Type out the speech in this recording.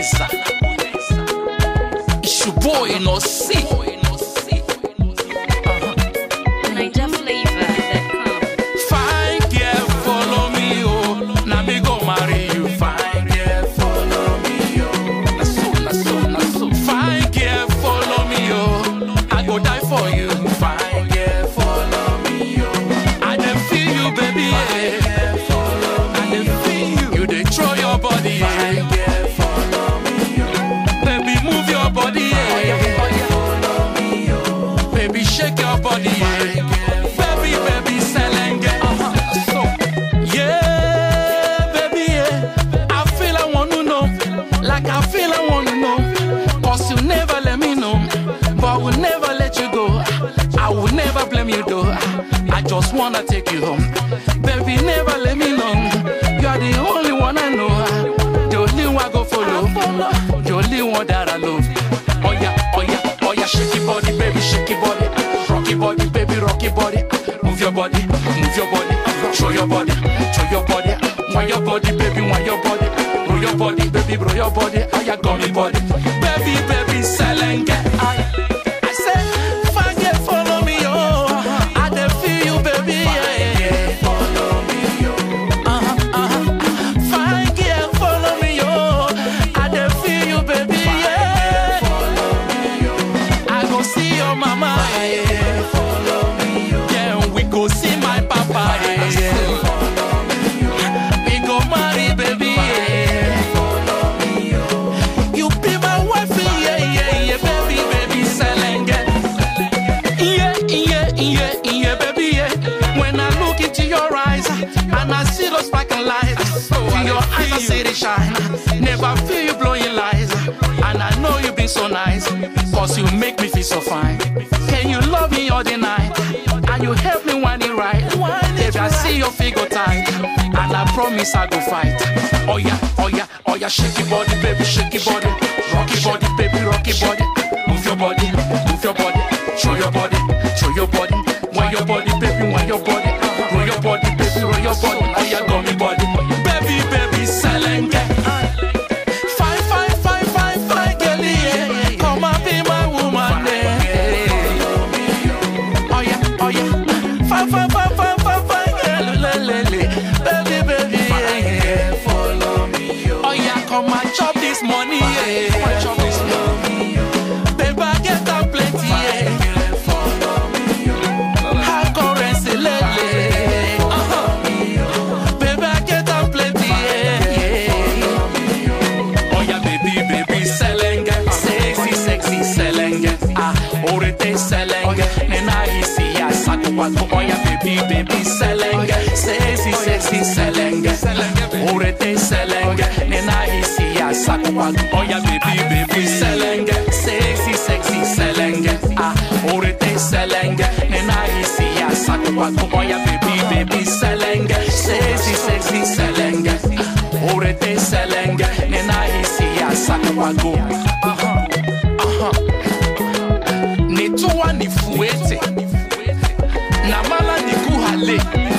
Prudenza. It's your boy, no see. Niger flavor.com. Fine girl, follow me, oh. Now me go marry you. Fine girl, follow me, oh. Na so, na so, na so. Fine girl, follow me, oh. I go die for you. Fine girl, follow me, oh. I dey feel you, baby. Yeah. I dey feel you. You dey throw your body, yeah. Fine girl, follow me, oh. Baby, move your body, yeah. Baby, shake your body, yeah. Baby, baby, selenge. So, yeah, baby, yeah. I feel I want to know, like I feel I want to know. Cause you never let me know, but I will never let you go. I will never blame you though. I just wanna take you home. Baby, never let me know. You are the only one I know. The only one I go follow. The only one that I love. Oh yeah, oh yeah, oh yeah, shake your body, baby, shake your body. Rock your body, baby, rock your body. Move your body, move your body. Show your body, show your body. Want your body, baby, want your body. Roll your body, baby, roll your body. Oh yeah, gummy body. Baby, baby, selenge. I, I say, fine girl, follow me, oh. I dey feel you, baby, yeah, yeah. Follow me, oh. Uh-huh, uh-huh. Fine girl, follow me, oh. I dey feel you, baby, yeah. I go see your mama, yeah. Follow me, yeah. We go see my papa, yeah. We go marry, baby, yeah. You be my wife, yeah, yeah, yeah, baby, baby, selenge. Yeah, yeah, yeah, yeah, baby, yeah. When I look into your eyes and I see those sparkling lights, in your eyes I see the shine. Never feel you blowing lies, and I know you been so nice, cause you make me feel so fine. Can you love me all the night? And you help me when it right. If I see your figure tight, and I promise I go fight. Oh yeah, oh yeah, oh yeah, shake your body, baby, shake your body, rock your body, baby, rock your body, move your body, move your body, show your body, show your body, want your body, baby, want your body, roll your body, baby, roll your body, oh yeah, gummy body, baby, baby, selenge. Fine, fine, fine, fine, fine, girl, yeah. Come and be my woman, yeah. Oh yeah, oh yeah. Fine, fine, fine, fine, fine, fine, girl, le, le, le. Baby, baby, yeah. Follow me, oh yeah, come and chop this money, yeah. Come and chop this money, Baby, I get that plenty, yeah. High currency, le, le. Uh-huh. Baby, I get that plenty, yeah. yeah. Oh yeah, baby, baby, selenge, sexy, sexy, selenge. Ah, orete selenge, nena isi ya saku wako. Oh yeah, baby, baby, selenge, sexy, sexy, selenge. Orete selenge, nena isi ya saku wako. Oh yeah, baby, baby, selenge, sexy, sexy, selenge. Ah, orete selenge, nena isi ya saku wako. Oh yeah, baby, baby, selenge, sexy, sexy, selenge. Ah, orete selenge, nena isi ya saku wako. Aha, aha. Nitoa nifuete na mala nikuhale